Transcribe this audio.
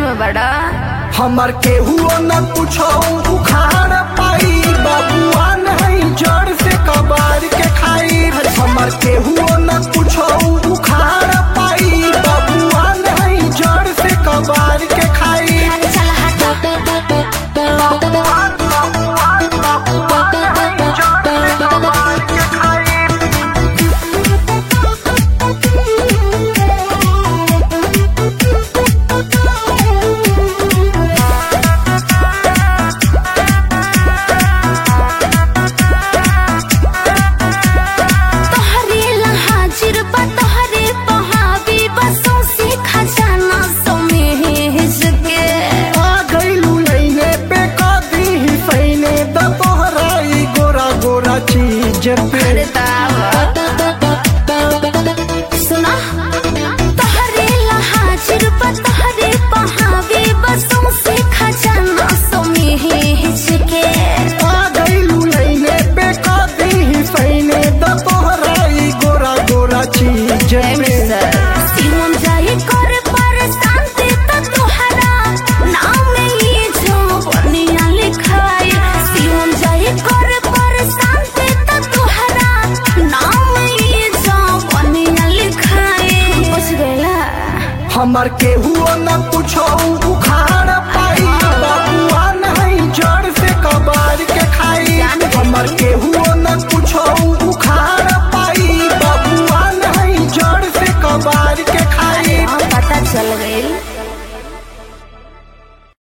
में बड़ा हमार केहुओ न कुछो उखाड़ पाई बबुआ नहीं जड़ से कबार के खाई हमार केहुओ न कुछो उखाड़ पाई बबुआ नहीं जड़ से कबार के खाई अरे चल हट तोहरे ला हाजिर बा तोहरे पहावी बसों से खजाना समेज के आ गइलू लइने पे कदी ही सैने द तोहराई गोरा गोरा चीज पे अरे दावा सुना तोहरे ला हाजिर बा तोहरे पहावी बसों से खजाना समेज के आ गइलू लइने पे कदी ही सैने द तोहराई गोरा गोरा चीज पे सिमन जाए कर परेशान ते तो तोहरा नाम ये जो बनिया लिखाई सिमन जाए कर परेशान ते तो तोहरा नाम ये जो बनिया लिखाई बच गया हमार केहुओ न कुछो